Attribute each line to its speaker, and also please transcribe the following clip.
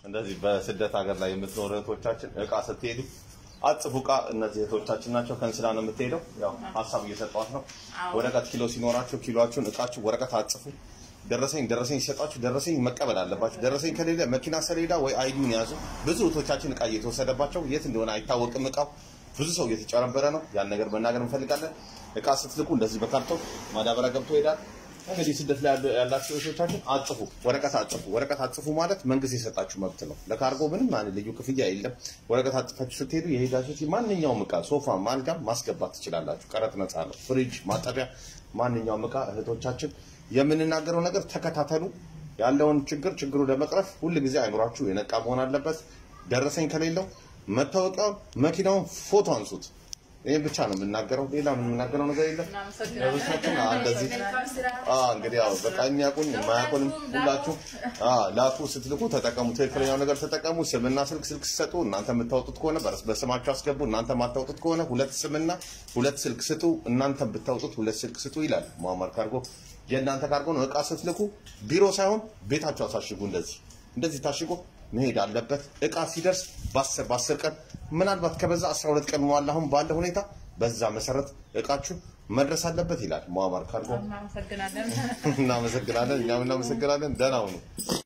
Speaker 1: እንደዚህ በስደት ሀገር ላይ የምትኖሩ እህቶቻችን እቃ ስትሄዱ አጽፉ እቃ እነዚህ እህቶቻችን ናቸው። ከእንስላ ነው የምትሄደው። ያው ሀሳብ እየሰጧት ነው። ወረቀት ኪሎ ሲኖራችሁ ኪሎአችሁን እቃችሁ ወረቀት አጽፉ። ደረሰኝ ደረሰኝ ሲሰጣችሁ ደረሰኝ መቀበል አለባችሁ። ደረሰኝ ከሌለ መኪና ሰሌዳ ወይ አይዲውን ያዙ። ብዙ እህቶቻችን እቃ እየተወሰደባቸው የት እንደሆነ አይታወቅም እቃው ብዙ ሰው እየተጨረበረ ነው። ያን ነገር መናገር እንፈልጋለን። እቃ ስትልኩ እንደዚህ በካርቶን ማዳበሪያ ገብቶ ይሄዳል። እንግዲህ ስደት ላይ ያሉ- ያላችሁ እህቶቻችን አጽፉ፣ ወረቀት አጽፉ። ወረቀት አጽፉ ማለት መንግስት የሰጣችሁ መብት ነው። ለካርጎ ምንም አይነት ልዩ ክፍያ የለም። ወረቀት አጽፋችሁ ስትሄዱ የሄዳችሁት ማንኛውም እቃ ሶፋ፣ አልጋም ማስገባት ትችላላችሁ። ቀረጥ ነፃ ነው። ፍሪጅ፣ ማጠቢያ፣ ማንኛውም እቃ እህቶቻችን የምንናገረው ነገር ተከታተሉ። ያለውን ችግር ችግሩ ለመቅረፍ ሁል ጊዜ አይምሯችሁ የነቃ መሆን አለበት። ደረሰኝ ከሌለው መታወቂያውን፣ መኪናውን ፎቶ አንሱት። ይህን ብቻ ነው የምናገረው። ሌላ ምን የምናገረው ነገር የለም። እህቶቻችን አ፣ እንደዚህ አ፣ እንግዲህ ያው በቃ የሚያውቁን የማያውቁንም ሁላችሁ አ፣ ላኩ፣ ስትልኩ ተጠቀሙ። ትክክለኛው ነገር ተጠቀሙ። ስምና ስልክ ስልክ ሲሰጡ እናንተ የምታወጡት ከሆነ በስ- በስማችሁ አስገቡ። እናንተ የማታወጡት ከሆነ ሁለት ስምና ሁለት ስልክ ስጡ። እናንተ ብታወጡት ሁለት ስልክ ስጡ ይላል ሙአመር ካርጎ። የእናንተ ካርጎ ነው። እቃ ስትልኩ ቢሮ ሳይሆን ቤታችሁ አሳሽጉ። እንደዚህ እንደዚህ ታሽጎ መሄድ አለበት። እቃ ሲደርስ በአስር በአስር ቀን ምናልባት ከበዛ 12 ቀን መዋል አሁን ባለ ሁኔታ በዛ መሰረት እቃችሁ መድረስ አለበት ይላል ሙአመር ካርጎ።
Speaker 2: እናመሰግናለን።
Speaker 1: እናመሰግናለን። እኛም እናመሰግናለን። ደህና ሁኑ።